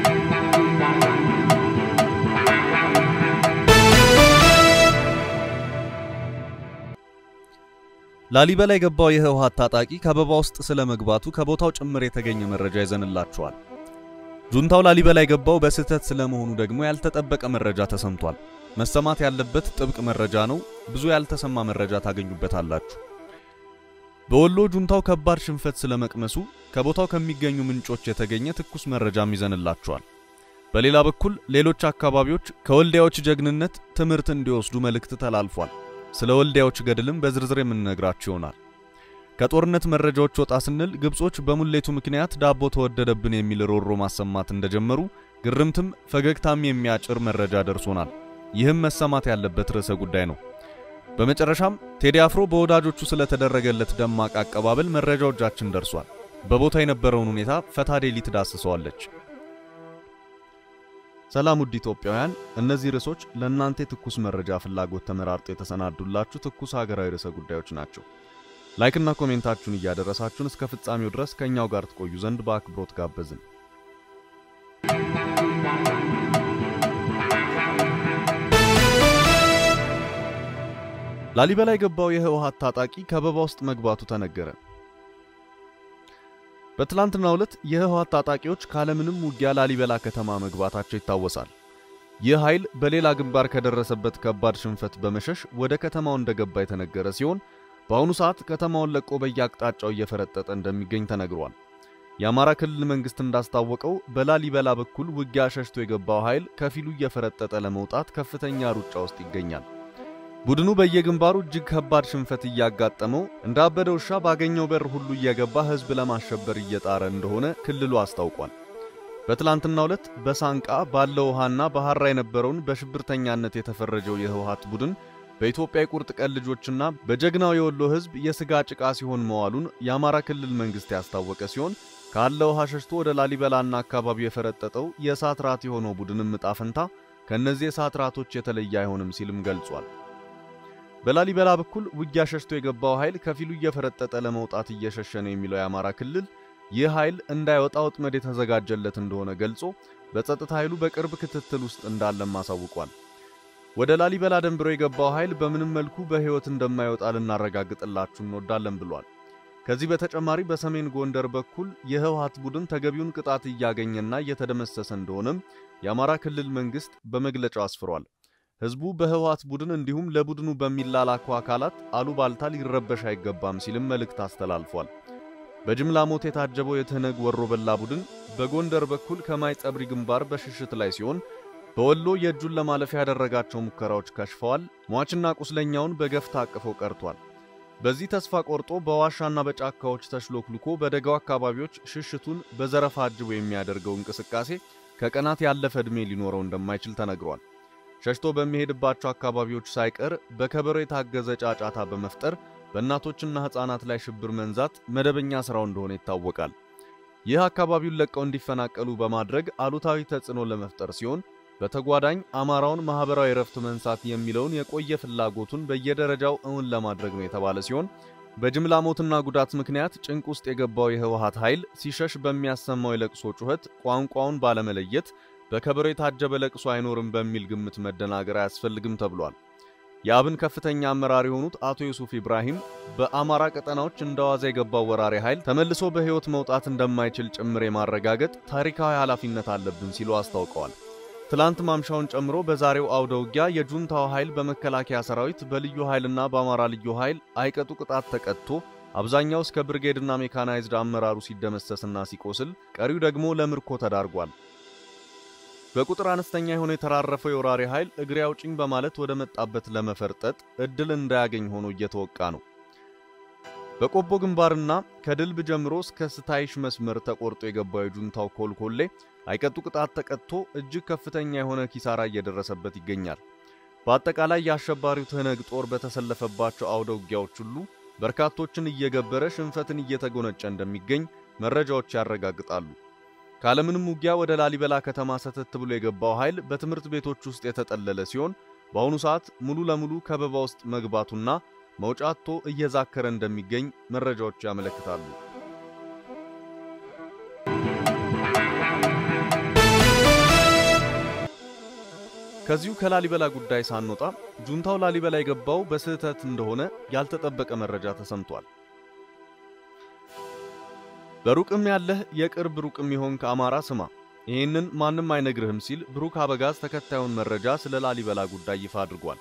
ላሊበላ የገባው የህወሓት ታጣቂ ከበባ ውስጥ ስለመግባቱ ከቦታው ጭምር የተገኘ መረጃ ይዘንላችኋል። ጁንታው ላሊበላ የገባው በስህተት ስለመሆኑ ደግሞ ያልተጠበቀ መረጃ ተሰምቷል። መሰማት ያለበት ጥብቅ መረጃ ነው። ብዙ ያልተሰማ መረጃ ታገኙበታላችሁ። በወሎ ጁንታው ከባድ ሽንፈት ስለመቅመሱ ከቦታው ከሚገኙ ምንጮች የተገኘ ትኩስ መረጃም ይዘንላችኋል። በሌላ በኩል ሌሎች አካባቢዎች ከወልዲያዎች ጀግንነት ትምህርት እንዲወስዱ መልእክት ተላልፏል። ስለ ወልዲያዎች ገድልም በዝርዝር የምንነግራችሁ ይሆናል። ከጦርነት መረጃዎች ወጣ ስንል ግብጾች በሙሌቱ ምክንያት ዳቦ ተወደደብን የሚል ሮሮ ማሰማት እንደጀመሩ ግርምትም ፈገግታም የሚያጭር መረጃ ደርሶናል። ይህም መሰማት ያለበት ርዕሰ ጉዳይ ነው። በመጨረሻም ቴዲ አፍሮ በወዳጆቹ ስለተደረገለት ደማቅ አቀባበል መረጃው እጃችን ደርሷል። በቦታ የነበረውን ሁኔታ ፈታዴሊ ትዳስሰዋለች። ሰላም ውድ ኢትዮጵያውያን፣ እነዚህ ርዕሶች ለእናንተ የትኩስ መረጃ ፍላጎት ተመራርጦ የተሰናዱላችሁ ትኩስ ሀገራዊ ርዕሰ ጉዳዮች ናቸው። ላይክና ኮሜንታችሁን እያደረሳችሁን እስከ ፍጻሜው ድረስ ከእኛው ጋር ትቆዩ ዘንድ በአክብሮት ጋበዝን። ላሊበላ የገባው የህወሓት ታጣቂ ከበባ ውስጥ መግባቱ ተነገረ። በትላንትናው ዕለት የህወሓት ታጣቂዎች ካለምንም ውጊያ ላሊበላ ከተማ መግባታቸው ይታወሳል። ይህ ኃይል በሌላ ግንባር ከደረሰበት ከባድ ሽንፈት በመሸሽ ወደ ከተማው እንደገባ የተነገረ ሲሆን በአሁኑ ሰዓት ከተማውን ለቆ በየአቅጣጫው እየፈረጠጠ እንደሚገኝ ተነግሯል። የአማራ ክልል መንግስት እንዳስታወቀው በላሊበላ በኩል ውጊያ ሸሽቶ የገባው ኃይል ከፊሉ እየፈረጠጠ ለመውጣት ከፍተኛ ሩጫ ውስጥ ይገኛል። ቡድኑ በየግንባሩ እጅግ ከባድ ሽንፈት እያጋጠመው እንደ አበደ ውሻ ባገኘው በር ሁሉ እየገባ ህዝብ ለማሸበር እየጣረ እንደሆነ ክልሉ አስታውቋል። በትላንትናው ዕለት በሳንቃ ባለ ውሃና በሐራ የነበረውን በሽብርተኛነት የተፈረጀው የህወሓት ቡድን በኢትዮጵያ የቁርጥ ቀን ልጆችና በጀግናው የወሎ ህዝብ የስጋ ጭቃ ሲሆን መዋሉን የአማራ ክልል መንግስት ያስታወቀ ሲሆን ካለ ውሃ ሸሽቶ ወደ ላሊበላና አካባቢው የፈረጠጠው የእሳት ራት የሆነው ቡድንም ዕጣ ፈንታ ከእነዚህ የእሳት ራቶች የተለየ አይሆንም ሲልም ገልጿል። በላሊበላ በኩል ውጊያ ሸሽቶ የገባው ኃይል ከፊሉ እየፈረጠጠ ለመውጣት እየሸሸ ነው የሚለው የአማራ ክልል ይህ ኃይል እንዳይወጣ ወጥመድ የተዘጋጀለት እንደሆነ ገልጾ በጸጥታ ኃይሉ በቅርብ ክትትል ውስጥ እንዳለም አሳውቋል። ወደ ላሊበላ ደንብሮ የገባው ኃይል በምንም መልኩ በሕይወት እንደማይወጣ ልናረጋግጥላችሁ እንወዳለን ብሏል። ከዚህ በተጨማሪ በሰሜን ጎንደር በኩል የህወሓት ቡድን ተገቢውን ቅጣት እያገኘና እየተደመሰሰ እንደሆነም የአማራ ክልል መንግስት በመግለጫው አስፍሯል። ህዝቡ በህወሓት ቡድን እንዲሁም ለቡድኑ በሚላላኩ አካላት አሉባልታ ሊረበሽ አይገባም ሲልም መልእክት አስተላልፏል። በጅምላ ሞት የታጀበው የትህነግ ወሮ በላ ቡድን በጎንደር በኩል ከማይ ጸብሪ ግንባር በሽሽት ላይ ሲሆን በወሎ የእጁን ለማለፍ ያደረጋቸው ሙከራዎች ከሽፈዋል። ሟችና ቁስለኛውን በገፍ ታቅፈው ቀርቷል። በዚህ ተስፋ ቆርጦ በዋሻና በጫካዎች ተሽሎክልኮ በደጋው አካባቢዎች ሽሽቱን በዘረፋ አጅቦ የሚያደርገው እንቅስቃሴ ከቀናት ያለፈ ዕድሜ ሊኖረው እንደማይችል ተነግሯል። ሸሽቶ በሚሄድባቸው አካባቢዎች ሳይቀር በከበሮ የታገዘ ጫጫታ በመፍጠር በእናቶችና ሕፃናት ላይ ሽብር መንዛት መደበኛ ሥራው እንደሆነ ይታወቃል። ይህ አካባቢውን ለቀው እንዲፈናቀሉ በማድረግ አሉታዊ ተጽዕኖ ለመፍጠር ሲሆን በተጓዳኝ አማራውን ማህበራዊ ረፍት መንሳት የሚለውን የቆየ ፍላጎቱን በየደረጃው እውን ለማድረግ ነው የተባለ ሲሆን በጅምላ ሞትና ጉዳት ምክንያት ጭንቅ ውስጥ የገባው የህወሓት ኃይል ሲሸሽ በሚያሰማው የለቅሶ ጩኸት ቋንቋውን ባለመለየት በከበሮ የታጀበ ለቅሶ አይኖርም በሚል ግምት መደናገር አያስፈልግም ተብሏል። የአብን ከፍተኛ አመራር የሆኑት አቶ ዩሱፍ ኢብራሂም በአማራ ቀጠናዎች እንደዋዛ የገባው ወራሪ ኃይል ተመልሶ በሕይወት መውጣት እንደማይችል ጭምር የማረጋገጥ ታሪካዊ ኃላፊነት አለብን ሲሉ አስታውቀዋል። ትላንት ማምሻውን ጨምሮ በዛሬው አውደ ውጊያ የጁንታው ኃይል በመከላከያ ሰራዊት በልዩ ኃይልና በአማራ ልዩ ኃይል አይቀጡ ቅጣት ተቀጥቶ አብዛኛው እስከ ብርጌድና ሜካናይዝድ አመራሩ ሲደመሰስና ሲቆስል፣ ቀሪው ደግሞ ለምርኮ ተዳርጓል። በቁጥር አነስተኛ የሆነ የተራረፈው የወራሪ ኃይል እግሬ አውጭኝ በማለት ወደ መጣበት ለመፈርጠጥ እድል እንዳያገኝ ሆኖ እየተወቃ ነው። በቆቦ ግንባርና ከድልብ ጀምሮ እስከ ስታይሽ መስመር ተቆርጦ የገባው የጁንታው ኮልኮሌ አይቀጡ ቅጣት ተቀጥቶ እጅግ ከፍተኛ የሆነ ኪሳራ እየደረሰበት ይገኛል። በአጠቃላይ የአሸባሪው ትህነግ ጦር በተሰለፈባቸው አውደ ውጊያዎች ሁሉ በርካቶችን እየገበረ ሽንፈትን እየተጎነጨ እንደሚገኝ መረጃዎች ያረጋግጣሉ። ካለምንም ውጊያ ወደ ላሊበላ ከተማ ሰተት ብሎ የገባው ኃይል በትምህርት ቤቶች ውስጥ የተጠለለ ሲሆን በአሁኑ ሰዓት ሙሉ ለሙሉ ከበባ ውስጥ መግባቱና መውጫ አጥቶ እየዛከረ እንደሚገኝ መረጃዎች ያመለክታሉ። ከዚሁ ከላሊበላ ጉዳይ ሳንወጣ ጁንታው ላሊበላ የገባው በስህተት እንደሆነ ያልተጠበቀ መረጃ ተሰምቷል። በሩቅም ያለህ የቅርብ ሩቅም ይሆን ከአማራ ስማ፣ ይህንን ማንም አይነግርህም ሲል ብሩክ አበጋዝ ተከታዩን መረጃ ስለ ላሊበላ ጉዳይ ይፋ አድርጓል።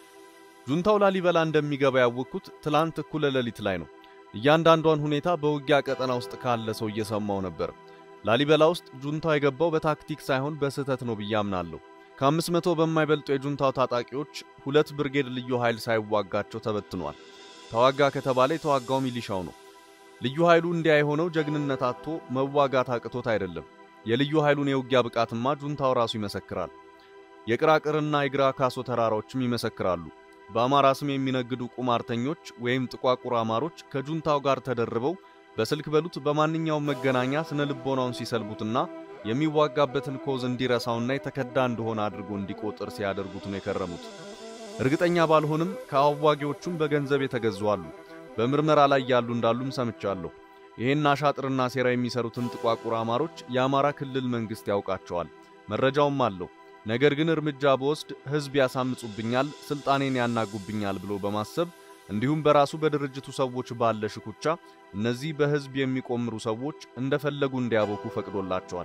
ጁንታው ላሊበላ እንደሚገባ ያወቅኩት ትላንት እኩለ ሌሊት ላይ ነው። እያንዳንዷን ሁኔታ በውጊያ ቀጠና ውስጥ ካለ ሰው እየሰማው ነበር። ላሊበላ ውስጥ ጁንታው የገባው በታክቲክ ሳይሆን በስህተት ነው ብዬ አምናለሁ። ከአምስት መቶ በማይበልጡ የጁንታው ታጣቂዎች ሁለት ብርጌድ ልዩ ኃይል ሳይዋጋቸው ተበትኗል። ተዋጋ ከተባለ የተዋጋው ሚሊሻው ነው። ልዩ ኃይሉ እንዲያ የሆነው ጀግንነት አጥቶ መዋጋት አቅቶት አይደለም። የልዩ ኃይሉን የውጊያ ብቃትማ ጁንታው ራሱ ይመሰክራል። የቅራቅርና የግራ ካሶ ተራራዎችም ይመሰክራሉ። በአማራ ስም የሚነግዱ ቁማርተኞች ወይም ጥቋቁር አማሮች ከጁንታው ጋር ተደርበው በስልክ በሉት በማንኛውም መገናኛ ስነ ልቦናውን ሲሰልቡትና የሚዋጋበትን ኮዝ እንዲረሳውና የተከዳ እንደሆነ አድርጎ እንዲቆጥር ሲያደርጉት ነው የከረሙት። እርግጠኛ ባልሆንም ከአዋጊዎቹም በገንዘብ የተገዙ አሉ። በምርመራ ላይ ያሉ እንዳሉም ሰምቻለሁ። ይህን አሻጥርና ሴራ የሚሰሩትን ጥቋቁር አማሮች የአማራ ክልል መንግሥት ያውቃቸዋል፣ መረጃውም አለው። ነገር ግን እርምጃ በወስድ ሕዝብ ያሳምጹብኛል፣ ስልጣኔን ያናጉብኛል ብሎ በማሰብ እንዲሁም በራሱ በድርጅቱ ሰዎች ባለ ሽኩቻ እነዚህ በሕዝብ የሚቆምሩ ሰዎች እንደፈለጉ እንዲያቦኩ ፈቅዶላቸዋል።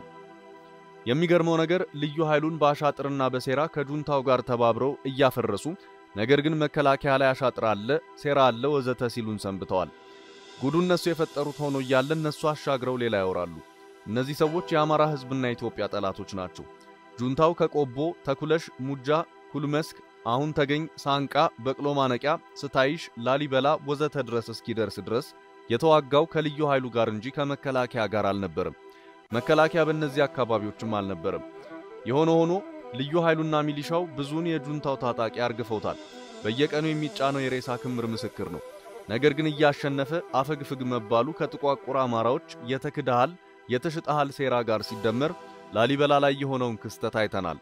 የሚገርመው ነገር ልዩ ኃይሉን በአሻጥርና በሴራ ከጁንታው ጋር ተባብረው እያፈረሱ ነገር ግን መከላከያ ላይ አሻጥር አለ፣ ሴራ አለ፣ ወዘተ ሲሉን ሰንብተዋል። ጉዱ እነሱ የፈጠሩት ሆኖ እያለ እነሱ አሻግረው ሌላ ያወራሉ። እነዚህ ሰዎች የአማራ ሕዝብና የኢትዮጵያ ጠላቶች ናቸው። ጁንታው ከቆቦ፣ ተኩለሽ፣ ሙጃ፣ ኩልመስክ፣ አሁን ተገኝ፣ ሳንቃ፣ በቅሎ ማነቂያ፣ ስታይሽ፣ ላሊበላ ወዘተ ድረስ እስኪደርስ ድረስ የተዋጋው ከልዩ ኃይሉ ጋር እንጂ ከመከላከያ ጋር አልነበረም። መከላከያ በእነዚህ አካባቢዎችም አልነበረም። የሆነ ሆኖ ልዩ ኃይሉና ሚሊሻው ብዙውን የጁንታው ታጣቂ አርግፈውታል። በየቀኑ የሚጫነው የሬሳ ክምር ምስክር ነው። ነገር ግን እያሸነፈ አፈግፍግ መባሉ ከጥቋቁር አማራዎች የተክድሃል የተሽጠሃል ሴራ ጋር ሲደመር ላሊበላ ላይ የሆነውን ክስተት አይተናል።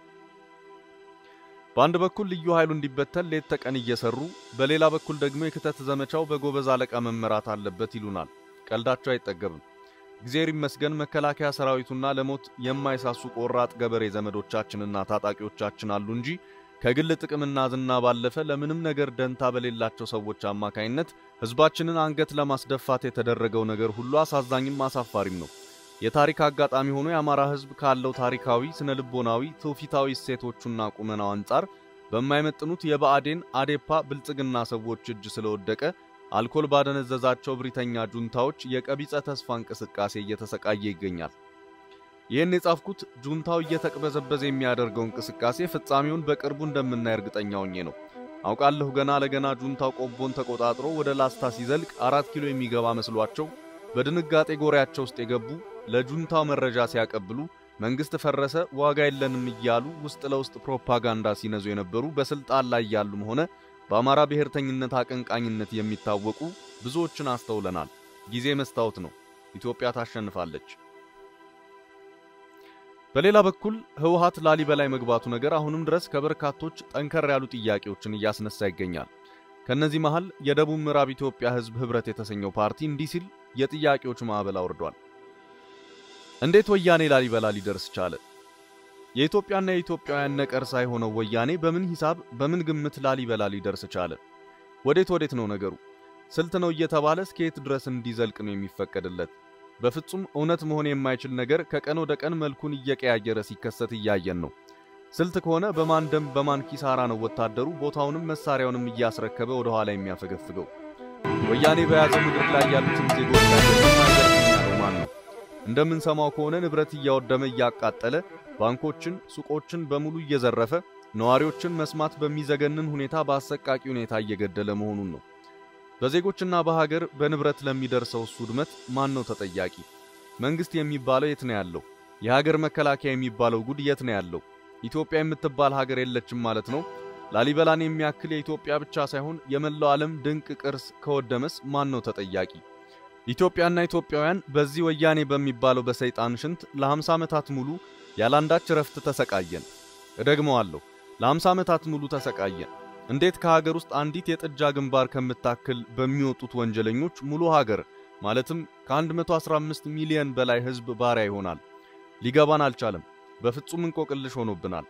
በአንድ በኩል ልዩ ኃይሉ እንዲበተን ሌት ተቀን እየሰሩ፣ በሌላ በኩል ደግሞ የክተት ዘመቻው በጎበዝ አለቃ መመራት አለበት ይሉናል። ቀልዳቸው አይጠገብም። እግዚአብሔር ይመስገን መከላከያ ሰራዊቱና ለሞት የማይሳሱ ቆራጥ ገበሬ ዘመዶቻችንና ታጣቂዎቻችን አሉ እንጂ ከግል ጥቅምና ዝና ባለፈ ለምንም ነገር ደንታ በሌላቸው ሰዎች አማካይነት ሕዝባችንን አንገት ለማስደፋት የተደረገው ነገር ሁሉ አሳዛኝም አሳፋሪም ነው። የታሪክ አጋጣሚ ሆኖ የአማራ ሕዝብ ካለው ታሪካዊ፣ ስነ ልቦናዊ፣ ትውፊታዊ እሴቶቹና ቁመናው አንጻር በማይመጥኑት የብአዴን አዴፓ ብልጽግና ሰዎች እጅ ስለወደቀ አልኮል ባደነዘዛቸው ብሪተኛ ጁንታዎች የቀቢጸ ተስፋ እንቅስቃሴ እየተሰቃየ ይገኛል። ይህን የጻፍኩት ጁንታው እየተቅበዘበዘ የሚያደርገው እንቅስቃሴ ፍጻሜውን በቅርቡ እንደምናይ እርግጠኛ ሆኜ ነው። አውቃለሁ ገና ለገና ጁንታው ቆቦን ተቆጣጥሮ ወደ ላስታ ሲዘልቅ አራት ኪሎ የሚገባ መስሏቸው በድንጋጤ ጎሪያቸው ውስጥ የገቡ ለጁንታው መረጃ ሲያቀብሉ መንግስት ፈረሰ፣ ዋጋ የለንም እያሉ ውስጥ ለውስጥ ፕሮፓጋንዳ ሲነዙ የነበሩ በስልጣን ላይ ያሉም ሆነ በአማራ ብሔርተኝነት አቀንቃኝነት የሚታወቁ ብዙዎችን አስተውለናል። ጊዜ መስታወት ነው። ኢትዮጵያ ታሸንፋለች። በሌላ በኩል ህወሓት ላሊበላ መግባቱ ነገር አሁንም ድረስ ከበርካቶች ጠንከር ያሉ ጥያቄዎችን እያስነሳ ይገኛል። ከነዚህ መሃል የደቡብ ምዕራብ ኢትዮጵያ ህዝብ ህብረት የተሰኘው ፓርቲ እንዲህ ሲል የጥያቄዎች ማዕበል አውርዷል። እንዴት ወያኔ ላሊበላ ሊደርስ ቻለ? የኢትዮጵያና የኢትዮጵያውያን ነቀርሳ የሆነው ወያኔ በምን ሂሳብ በምን ግምት ላሊበላ ሊደርስ ቻለ? ወዴት ወዴት ነው ነገሩ? ስልት ነው እየተባለ እስከ የት ድረስ እንዲዘልቅ ነው የሚፈቀድለት? በፍጹም እውነት መሆን የማይችል ነገር ከቀን ወደ ቀን መልኩን እየቀያየረ ሲከሰት እያየን ነው። ስልት ከሆነ በማን ደም በማን ኪሳራ ነው ወታደሩ ቦታውንም መሳሪያውንም እያስረከበ ወደ ኋላ የሚያፈገፍገው? ወያኔ በያዘው ምድር ላይ ያሉትን ዜጎች ያለው ማን ነው? እንደምንሰማው ከሆነ ንብረት እያወደመ እያቃጠለ፣ ባንኮችን፣ ሱቆችን በሙሉ እየዘረፈ፣ ነዋሪዎችን መስማት በሚዘገንን ሁኔታ በአሰቃቂ ሁኔታ እየገደለ መሆኑን ነው። በዜጎችና በሀገር በንብረት ለሚደርሰው እሱ ውድመት ማን ነው ተጠያቂ? መንግስት የሚባለው የት ነው ያለው? የሀገር መከላከያ የሚባለው ጉድ የት ነው ያለው? ኢትዮጵያ የምትባል ሀገር የለችም ማለት ነው? ላሊበላን የሚያክል የኢትዮጵያ ብቻ ሳይሆን የመላው ዓለም ድንቅ ቅርስ ከወደመስ ማን ነው ተጠያቂ? ኢትዮጵያና ኢትዮጵያውያን በዚህ ወያኔ በሚባለው በሰይጣን ሽንት ለ50 ዓመታት ሙሉ ያላንዳች ረፍት ተሰቃየን። እደግመዋለሁ፣ ለ50 ዓመታት ሙሉ ተሰቃየን። እንዴት ከሀገር ውስጥ አንዲት የጥጃ ግንባር ከምታክል በሚወጡት ወንጀለኞች ሙሉ ሀገር ማለትም ከ115 ሚሊዮን በላይ ሕዝብ ባሪያ ይሆናል? ሊገባን አልቻለም። በፍጹም እንቆቅልሽ ሆኖብናል።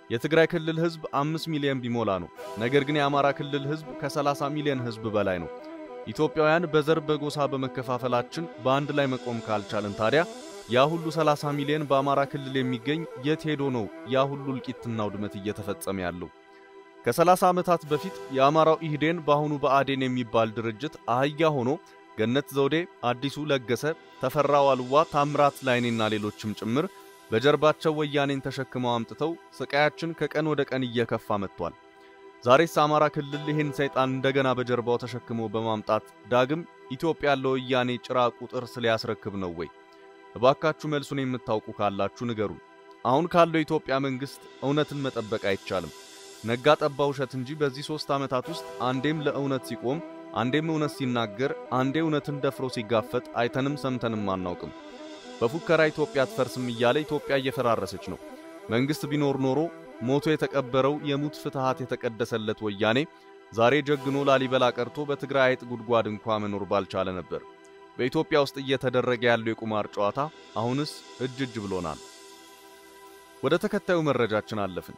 የትግራይ ክልል ህዝብ 5 ሚሊዮን ቢሞላ ነው። ነገር ግን የአማራ ክልል ህዝብ ከ30 ሚሊዮን ህዝብ በላይ ነው። ኢትዮጵያውያን በዘር በጎሳ በመከፋፈላችን በአንድ ላይ መቆም ካልቻልን ታዲያ ያ ሁሉ 30 ሚሊዮን በአማራ ክልል የሚገኝ የት ሄዶ ነው ያ ሁሉ እልቂትና ውድመት እየተፈጸመ ያለው? ከ30 ዓመታት በፊት የአማራው ኢህዴን በአሁኑ ብአዴን የሚባል ድርጅት አህያ ሆኖ ገነት ዘውዴ፣ አዲሱ ለገሰ፣ ተፈራ ዋልዋ፣ ታምራት ላይኔና ሌሎችም ጭምር በጀርባቸው ወያኔን ተሸክመው አምጥተው ስቃያችን ከቀን ወደ ቀን እየከፋ መጥቷል። ዛሬስ አማራ ክልል ይህን ሰይጣን እንደገና በጀርባው ተሸክሞ በማምጣት ዳግም ኢትዮጵያ ለወያኔ ጭራ ቁጥር ሊያስረክብ ነው ወይ? እባካችሁ መልሱን የምታውቁ ካላችሁ ንገሩን። አሁን ካለው የኢትዮጵያ መንግስት እውነትን መጠበቅ አይቻልም። ነጋ ጠባ ውሸት እንጂ በዚህ ሦስት ዓመታት ውስጥ አንዴም ለእውነት ሲቆም፣ አንዴም እውነት ሲናገር፣ አንዴ እውነትን ደፍሮ ሲጋፈጥ አይተንም ሰምተንም አናውቅም። በፉከራ ኢትዮጵያ አትፈርስም እያለ ኢትዮጵያ እየፈራረሰች ነው። መንግስት ቢኖር ኖሮ ሞቶ የተቀበረው የሙት ፍትሃት የተቀደሰለት ወያኔ ዛሬ ጀግኖ ላሊበላ ቀርቶ በትግራይ አይጥ ጉድጓድ እንኳ መኖር ባልቻለ ነበር። በኢትዮጵያ ውስጥ እየተደረገ ያለው የቁማር ጨዋታ አሁንስ እጅ እጅ ብሎናል። ወደ ተከታዩ መረጃችን አለፍን።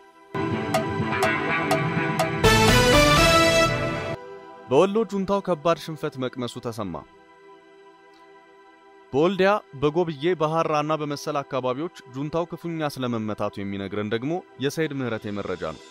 በወሎ ጁንታው ከባድ ሽንፈት መቅመሱ ተሰማ። በወልዲያ በጎብዬ በሐራና በመሰል አካባቢዎች ጁንታው ክፉኛ ስለመመታቱ የሚነግረን ደግሞ የሰይድ ምህረቴ መረጃ ነው።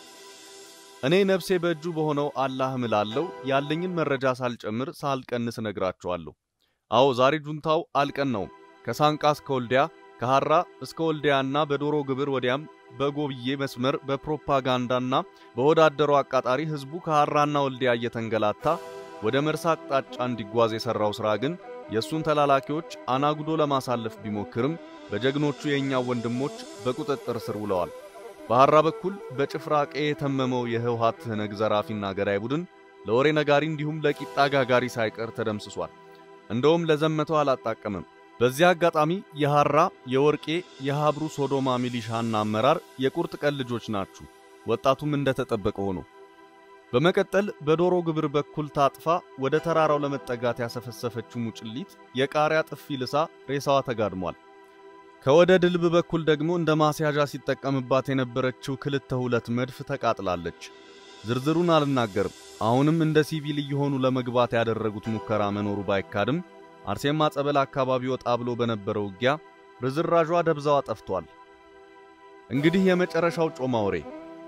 እኔ ነፍሴ በእጁ በሆነው አላህ እምላለሁ ያለኝን መረጃ ሳልጨምር ሳልቀንስ እነግራችኋለሁ። አዎ ዛሬ ጁንታው አልቀናውም። ከሳንቃ እስከ ወልዲያ፣ ከሐራ እስከ ወልዲያና በዶሮ ግብር ወዲያም በጎብዬ መስመር በፕሮፓጋንዳና በወዳደሩ አቃጣሪ ህዝቡ ከሐራና ወልዲያ እየተንገላታ ወደ መርሳ አቅጣጫ እንዲጓዝ የሠራው ሥራ ግን የእሱን ተላላኪዎች አናጉዶ ለማሳለፍ ቢሞክርም በጀግኖቹ የእኛው ወንድሞች በቁጥጥር ስር ውለዋል። በሐራ በኩል በጭፍራ ቀዬ የተመመው የህወሓት ትህነግ ዘራፊና ገዳይ ቡድን ለወሬ ነጋሪ እንዲሁም ለቂጣ ጋጋሪ ሳይቀር ተደምስሷል። እንደውም ለዘመተው አላጣቀምም። በዚህ አጋጣሚ የሐራ የወርቄ የሃብሩ ሶዶማ ሚሊሻና አመራር የቁርጥ ቀን ልጆች ናችሁ። ወጣቱም እንደተጠበቀ ሆኖ በመቀጠል በዶሮ ግብር በኩል ታጥፋ ወደ ተራራው ለመጠጋት ያሰፈሰፈችው ሙጭሊት የቃሪያ ጥፊ ልሳ ሬሳዋ ተጋድሟል። ከወደ ድልብ በኩል ደግሞ እንደ ማስያዣ ሲጠቀምባት የነበረችው ክልተ ሁለት መድፍ ተቃጥላለች። ዝርዝሩን አልናገርም። አሁንም እንደ ሲቪል እየሆኑ ለመግባት ያደረጉት ሙከራ መኖሩ ባይካድም አርሴማ ጸበል አካባቢ ወጣ ብሎ በነበረው ውጊያ ርዝራዧ ደብዛዋ ጠፍቷል። እንግዲህ የመጨረሻው ጮማ ወሬ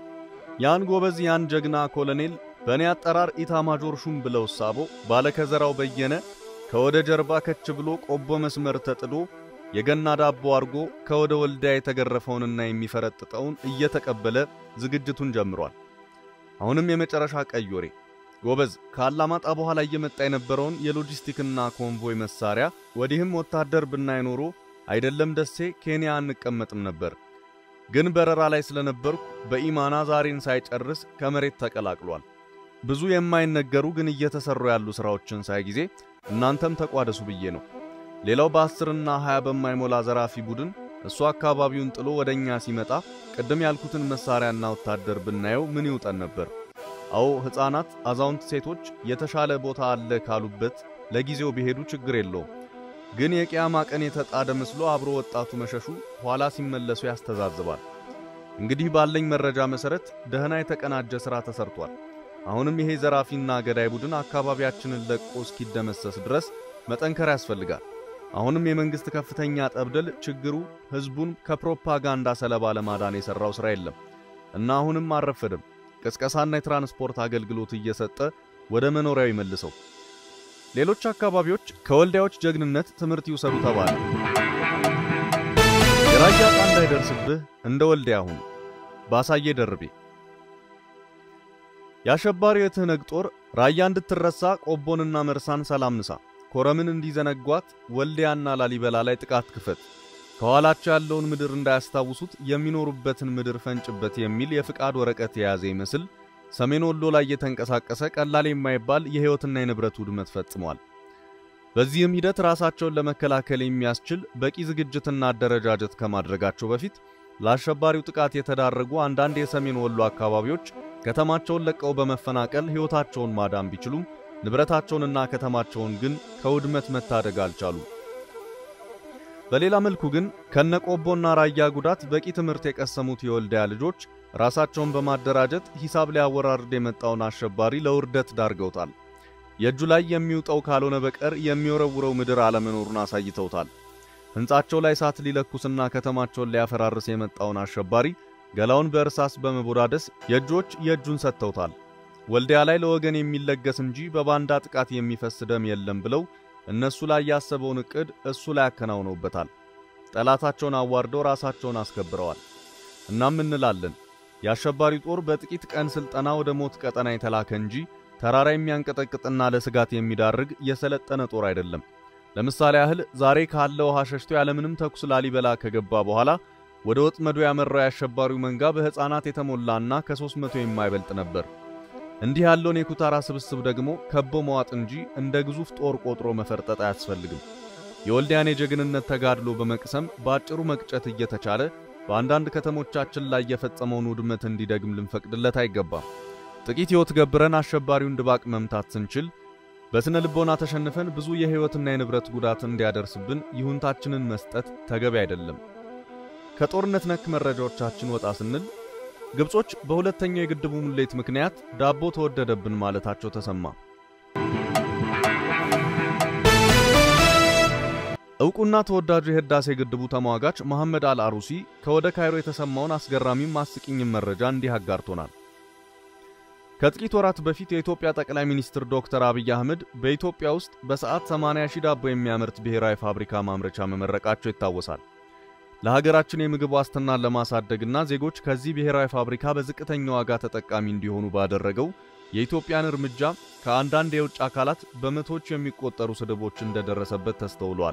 ያን ጎበዝ ያን ጀግና ኮሎኔል በእኔ አጠራር ኢታማጆር ሹም ብለው ሳቦ ባለከዘራው በየነ ከወደ ጀርባ ከች ብሎ ቆቦ መስመር ተጥዶ የገና ዳቦ አርጎ ከወደ ወልዲያ የተገረፈውንና የሚፈረጥጠውን እየተቀበለ ዝግጅቱን ጀምሯል። አሁንም የመጨረሻ ቀይ ወሬ ጎበዝ ከአላማጣ በኋላ እየመጣ የነበረውን የሎጂስቲክና ኮንቮይ መሳሪያ ወዲህም ወታደር ብናይ ኖሮ አይደለም ደሴ ኬንያ አንቀመጥም ነበር። ግን በረራ ላይ ስለነበርኩ በኢማና ዛሬን ሳይጨርስ ከመሬት ተቀላቅሏል። ብዙ የማይነገሩ ግን እየተሰሩ ያሉ ስራዎችን ሳይ ጊዜ እናንተም ተቋደሱ ብዬ ነው። ሌላው በአስርና ሃያ በማይሞላ ዘራፊ ቡድን እሱ አካባቢውን ጥሎ ወደኛ ሲመጣ ቅድም ያልኩትን መሳሪያና ወታደር ብናየው ምን ይውጠን ነበር? አዎ ሕፃናት፣ አዛውንት፣ ሴቶች የተሻለ ቦታ አለ ካሉበት ለጊዜው ቢሄዱ ችግር የለውም። ግን የቂያማ ቀን የተጣደ መስሎ አብሮ ወጣቱ መሸሹ ኋላ ሲመለሱ ያስተዛዝባል። እንግዲህ ባለኝ መረጃ መሰረት ደህና የተቀናጀ ሥራ ተሰርቷል። አሁንም ይሄ ዘራፊና ገዳይ ቡድን አካባቢያችንን ለቆ እስኪደመሰስ ድረስ መጠንከር ያስፈልጋል። አሁንም የመንግሥት ከፍተኛ ጠብደል ችግሩ ሕዝቡን ከፕሮፓጋንዳ ሰለባ ለማዳን የሠራው ሥራ የለም እና አሁንም አልረፈደም። ቅስቀሳና የትራንስፖርት አገልግሎት እየሰጠ ወደ መኖሪያው ይመልሰው። ሌሎች አካባቢዎች ከወልዲያዎች ጀግንነት ትምህርት ይውሰዱ ተባለ። የራያ ዕጣ እንዳይደርስብህ እንደ ወልዲያ ሁን። ባሳዬ ደርቤ የአሸባሪው የትህነግ ጦር ራያ እንድትረሳ ቆቦንና መርሳን ሰላም ንሳ፣ ኮረምን እንዲዘነጓት ወልዲያና ላሊበላ ላይ ጥቃት ክፈት፣ ከኋላቸው ያለውን ምድር እንዳያስታውሱት የሚኖሩበትን ምድር ፈንጭበት የሚል የፍቃድ ወረቀት የያዘ ይመስል ሰሜን ወሎ ላይ የተንቀሳቀሰ ቀላል የማይባል የሕይወትና የንብረት ውድመት ፈጽሟል። በዚህም ሂደት ራሳቸውን ለመከላከል የሚያስችል በቂ ዝግጅትና አደረጃጀት ከማድረጋቸው በፊት ለአሸባሪው ጥቃት የተዳረጉ አንዳንድ የሰሜን ወሎ አካባቢዎች ከተማቸውን ለቀው በመፈናቀል ሕይወታቸውን ማዳን ቢችሉም ንብረታቸውንና ከተማቸውን ግን ከውድመት መታደግ አልቻሉም። በሌላ መልኩ ግን ከነቆቦና ራያ ጉዳት በቂ ትምህርት የቀሰሙት የወልዲያ ልጆች ራሳቸውን በማደራጀት ሂሳብ ሊያወራርድ የመጣውን አሸባሪ ለውርደት ዳርገውታል። የእጁ ላይ የሚውጠው ካልሆነ በቀር የሚወረውረው ምድር አለመኖሩን አሳይተውታል። ሕንጻቸው ላይ እሳት ሊለኩስና ከተማቸውን ሊያፈራርስ የመጣውን አሸባሪ ገላውን በእርሳስ በመቦዳደስ የእጆች የእጁን ሰጥተውታል። ወልዲያ ላይ ለወገን የሚለገስ እንጂ በባንዳ ጥቃት የሚፈስ ደም የለም ብለው እነሱ ላይ ያሰበውን ዕቅድ እሱ ላይ አከናውነውበታል። ጠላታቸውን አዋርደው ራሳቸውን አስከብረዋል። እናም እንላለን የአሸባሪ ጦር በጥቂት ቀን ሥልጠና ወደ ሞት ቀጠና የተላከ እንጂ ተራራ የሚያንቀጠቅጥና ለስጋት የሚዳርግ የሰለጠነ ጦር አይደለም። ለምሳሌ ያህል ዛሬ ካለው ውሃ ሸሽቶ ያለምንም ተኩስ ላሊበላ ከገባ በኋላ ወደ ወጥመዱ ያመራው የአሸባሪው መንጋ በሕፃናት የተሞላና ከሦስት መቶ የማይበልጥ ነበር። እንዲህ ያለውን የኩታራ ስብስብ ደግሞ ከቦ መዋጥ እንጂ እንደ ግዙፍ ጦር ቆጥሮ መፈርጠጥ አያስፈልግም። የወልዲያን የጀግንነት ተጋድሎ በመቅሰም በአጭሩ መቅጨት እየተቻለ በአንዳንድ ከተሞቻችን ላይ የፈጸመውን ውድመት እንዲደግም ልንፈቅድለት አይገባም። ጥቂት ሕይወት ገብረን አሸባሪውን ድባቅ መምታት ስንችል በስነ ልቦና ተሸንፈን ብዙ የሕይወትና የንብረት ጉዳት እንዲያደርስብን ይሁንታችንን መስጠት ተገቢ አይደለም። ከጦርነት ነክ መረጃዎቻችን ወጣ ስንል ግብጾች በሁለተኛው የግድቡ ሙሌት ምክንያት ዳቦ ተወደደብን ማለታቸው ተሰማ። ዕውቁና ተወዳጁ የህዳሴ ግድቡ ተሟጋች መሐመድ አልአሩሲ ከወደ ካይሮ የተሰማውን አስገራሚም አስቂኝም መረጃ እንዲህ አጋርቶናል። ከጥቂት ወራት በፊት የኢትዮጵያ ጠቅላይ ሚኒስትር ዶክተር አብይ አህመድ በኢትዮጵያ ውስጥ በሰዓት 80 ሺህ ዳቦ የሚያመርት ብሔራዊ ፋብሪካ ማምረቻ መመረቃቸው ይታወሳል። ለሀገራችን የምግብ ዋስትናን ለማሳደግና ዜጎች ከዚህ ብሔራዊ ፋብሪካ በዝቅተኛ ዋጋ ተጠቃሚ እንዲሆኑ ባደረገው የኢትዮጵያን እርምጃ ከአንዳንድ የውጭ አካላት በመቶዎች የሚቆጠሩ ስድቦች እንደደረሰበት ተስተውሏል።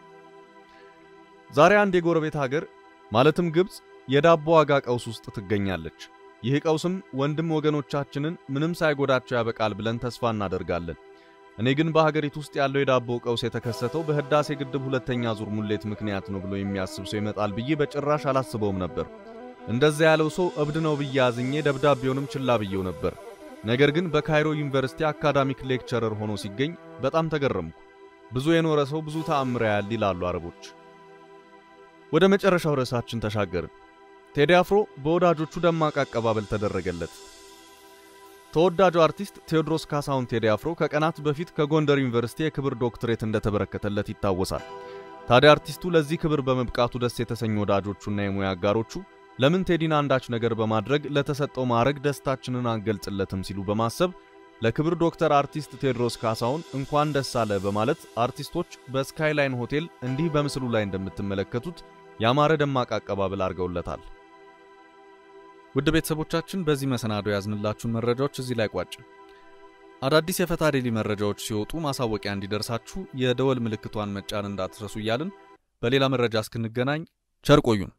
ዛሬ አንድ የጎረቤት ሀገር ማለትም ግብፅ የዳቦ ዋጋ ቀውስ ውስጥ ትገኛለች። ይህ ቀውስም ወንድም ወገኖቻችንን ምንም ሳይጎዳቸው ያበቃል ብለን ተስፋ እናደርጋለን። እኔ ግን በሀገሪቱ ውስጥ ያለው የዳቦ ቀውስ የተከሰተው በህዳሴ ግድብ ሁለተኛ ዙር ሙሌት ምክንያት ነው ብሎ የሚያስብ ሰው ይመጣል ብዬ በጭራሽ አላስበውም ነበር። እንደዛ ያለው ሰው እብድ ነው ብዬ አዝኜ ደብዳቤውንም ችላ ብዬው ነበር። ነገር ግን በካይሮ ዩኒቨርሲቲ አካዳሚክ ሌክቸረር ሆኖ ሲገኝ በጣም ተገረምኩ። ብዙ የኖረ ሰው ብዙ ተአምር ያያል ይላሉ አረቦች። ወደ መጨረሻው ርዕሳችን ተሻገርን። ቴዲ አፍሮ በወዳጆቹ ደማቅ አቀባበል ተደረገለት። ተወዳጁ አርቲስት ቴዎድሮስ ካሳሁን ቴዲ አፍሮ ከቀናት በፊት ከጎንደር ዩኒቨርሲቲ የክብር ዶክትሬት እንደተበረከተለት ይታወሳል። ታዲያ አርቲስቱ ለዚህ ክብር በመብቃቱ ደስ የተሰኙ ወዳጆቹና የሙያ አጋሮቹ ለምን ቴዲን አንዳች ነገር በማድረግ ለተሰጠው ማዕረግ ደስታችንን አንገልጽለትም ሲሉ በማሰብ ለክብር ዶክተር አርቲስት ቴዎድሮስ ካሳሁን እንኳን ደስ አለ በማለት አርቲስቶች በስካይላይን ሆቴል እንዲህ በምስሉ ላይ እንደምትመለከቱት ያማረ ደማቅ አቀባበል አድርገውለታል። ውድ ቤተሰቦቻችን በዚህ መሰናዶ ያዝንላችሁን መረጃዎች እዚህ ላይ ቋጭ። አዳዲስ የፈታ ዴሊ መረጃዎች ሲወጡ ማሳወቂያ እንዲደርሳችሁ የደወል ምልክቷን መጫን እንዳትረሱ እያልን በሌላ መረጃ እስክንገናኝ ቸር ቆዩን።